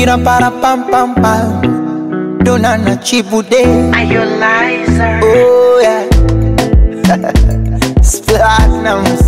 Pira para pam pam pam. Donana chibude. Are you liar? Oh yeah. Platinums.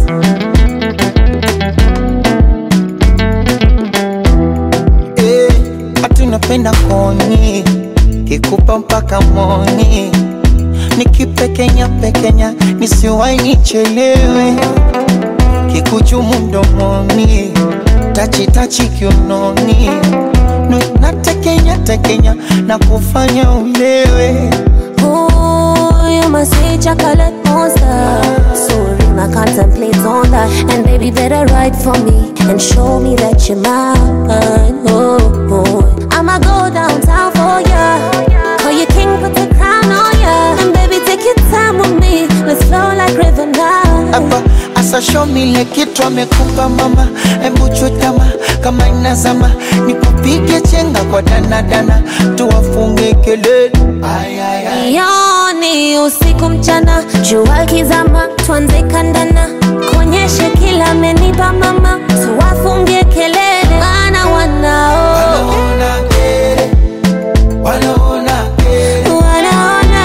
Eh, ati napenda koni kikupa mpaka moni nikipekenya pekenya nisiwai nichelewe kikuchumu mdomoni tachitachi kiunoni Nu- natekenya tekenya na kufanya ulewe Ooh, you must say chocolate monster. So real, I contemplate on that. And baby, better write for me and show me that you're mine. Oh, oh. I'ma go downtown for ya. Call you king, put the crown on ya. And baby, take your time with me. Let's flow like river now. hapa asa show me ile kitu amekupa mama, hebu chutama kama inazama, nikupige chenga kwa danadana, tuwafunge kelele ay, ay, ay. Yoni usiku mchana, jua kizama, tuanze kandana, kuonyeshe kila amenipa mama, tuwafungie kelele, maana wanao Wanaona kere, wanaona kere, wanaona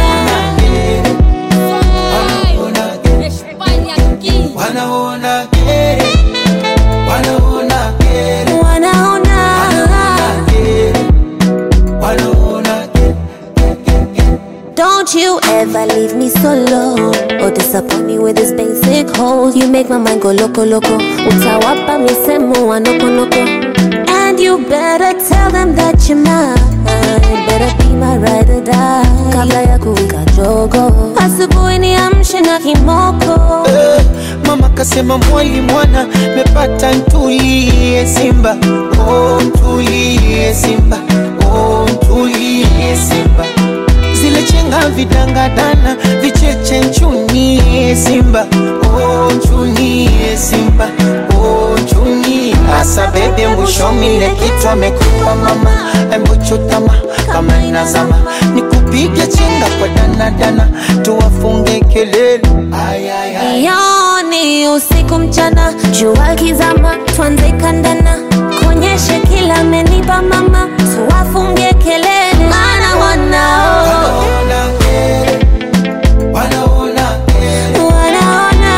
wanaona kere, wanaona kere, wanaona kere, wanaona kere. Don't you ever leave me solo or disappoint me with this basic hole. You make my mind go loco loco. Utawapa misemo wa noko noko. And you better tell them that you're mine. Better be my ride or die. Kabla ya kuwika jogo. Asubuhi niamshe na kimoko. Eh, Mama kasema mwali mwana mepata ntulie Simba, oh ntulie Simba, oh ntulie Simba. Zile chenga vidangadana vicheche nchunie Simba, oh nchunie Simba, oh nchunie. Asa bebe mwishomile kitu amekupa mama, embu chutama kama inazama, nikupige chenga kwa danadana, tuwafunge kelele ay, ay, ay. Yoni usiku mchana, jua kizama, tuanze kandana, kuonyeshe kila amenipa mama, tuwafungie kelele, maana wanao Wanaona kere, wanaona kere, wanaona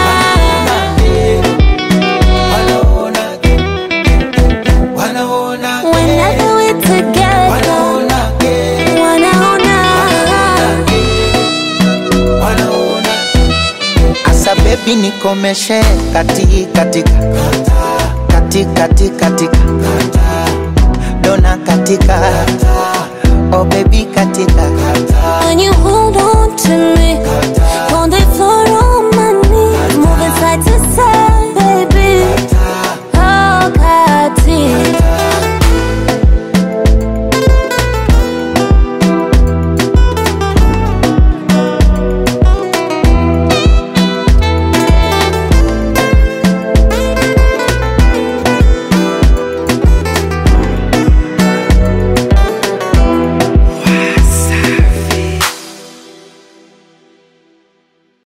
wanaona kere, wanaona kere, whenever we together, wanaona kere, wanaona wanaona. Asa baby nikomeshe kati katika